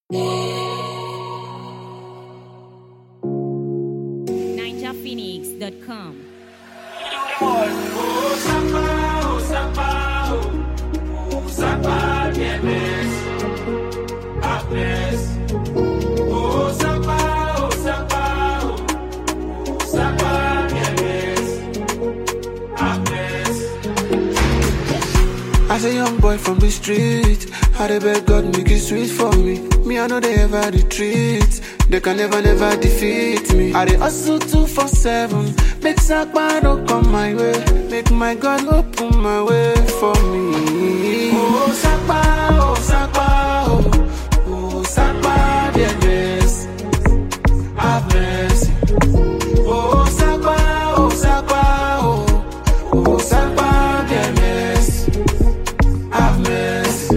NinjaPhoenix.com. As a young boy from the street, I dey beg God make it sweet for me. Me, I know they ever retreat. They can never, never defeat me. I dey hustle two for seven. Make Sakpa no come my way. Make my God open my way for me. Oh, Sakpa, oh, Sakpa, oh, oh, Sakpa, dear grace. Have mercy. Oh, Sakpa, oh, Sakpa, oh, oh, Sakpa, dear mercy. Have mercy.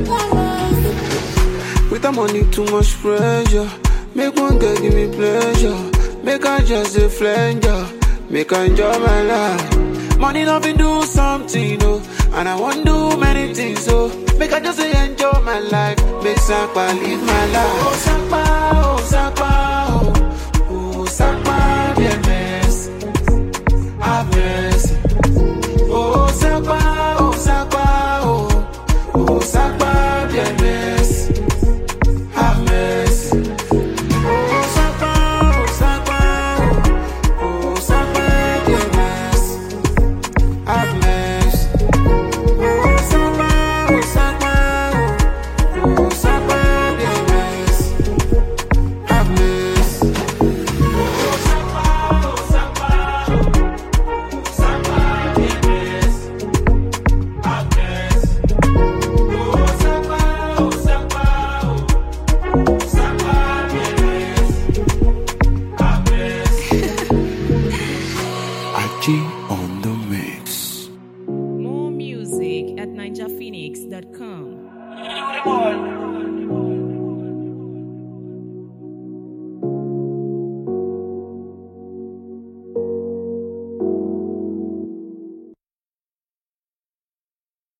With the money, too much pressure. Make one girl give me pleasure. Make I just a flanger. Make I enjoy my life. Money loving do something, oh. And I want do many things, oh. Make I just say enjoy my life. Make Sakpa live my life. Oh, Sakpa, oh, Sakpa, oh. Oh, Sakpa, be a mess. Have mercy. Oh, Sakpa, oh, Sakpa, oh. Oh, Sakpa, be a mess. Have mercy. Oh, Sakpa, oh, Sakpa, oh. Oh, Sakpa, be a mess. Have mercy. Oh, Sakpa, oh, Sakpa, oh. Oh, Sakpa, be a mess. Have mercy. Oh, Sakpa, oh, Sakpa, oh. Sakpa, be a mess. Have mercy. Oh, Sakpa, oh, Sakpa, oh. Sakpa, be a mess. Have mercy. Achi on the mix. More music at NinjaPhoenix.com. All